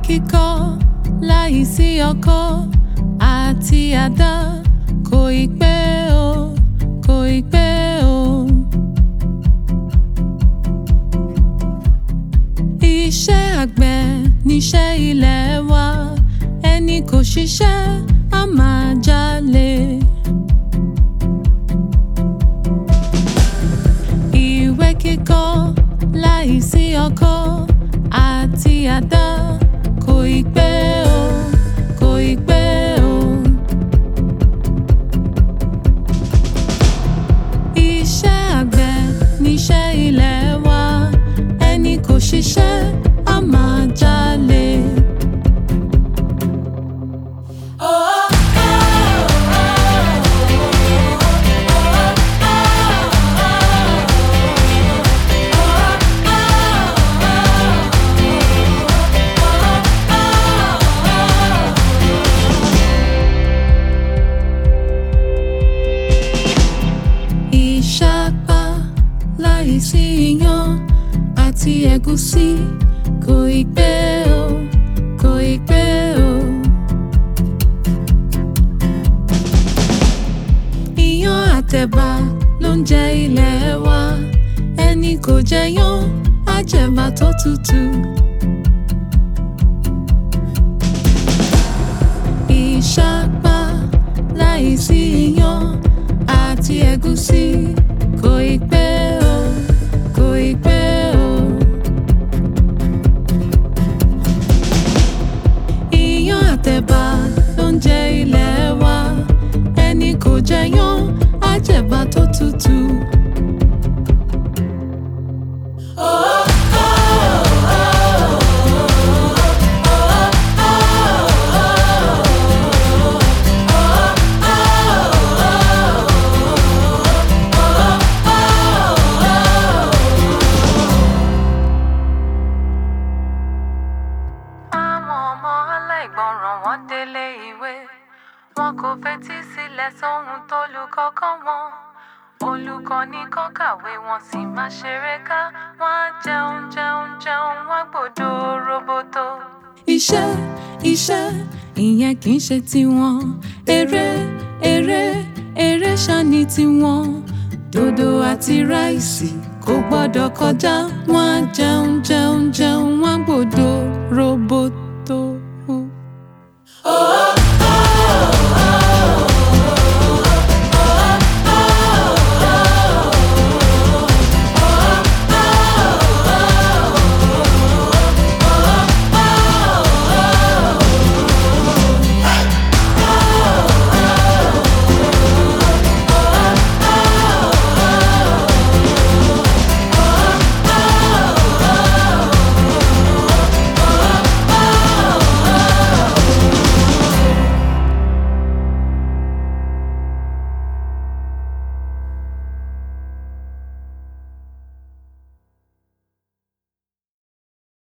kíkọ́ láì sí ọkọ́ àti àdá kò ì pé o kò ì pé o. Iṣẹ́ àgbẹ̀ níṣẹ́ ilé wa ẹni kò ṣiṣẹ́ á máa jalè. Ìwé kíkọ́ láì sí ọkọ́ àti àdá kò ì pé o kò ì pé o. Iṣẹ́ àgbẹ̀ níṣẹ́ ilé wa ẹni kò ṣiṣẹ́ á máa jalè. Ìṣàpá láìsí iyán àti ẹ̀gúsí kò ì pé o kò ì pé o. Iyán àtẹ̀bà ló ń jẹ ilẹ̀ wa ẹni kò jẹyán á jẹ̀bà tó tutù. Ìṣàpá láìsí iyán àti ẹ̀gúsí kò ì pé o kò ì pé o. Iyán àtẹ̀bà ló ń jẹ ilẹ̀ wa ẹni kò jẹyán á jẹ̀bà tó tutù. Àwọn ọmọ aláìgbọràn wọn délé ìwé. Wọn kò fetí sílẹ̀ sóhun tó lùkọ́ kọ́ wọn. Olùkọ́ ní kọ́ kàwé wọn sì máa ṣeré ká. Wọ́n á jẹun jẹun jẹun wọ́n gbòdo roboto. Iṣẹ́ iṣẹ́ ìyẹn kì í ṣe tiwọn. Eré eré eré ṣáni tiwọn. Dòdò àti ráìsì kò gbọ́dọ̀ kọjá. Wọ́n á jẹun jẹun jẹun wọ́n á gbòdo roboto.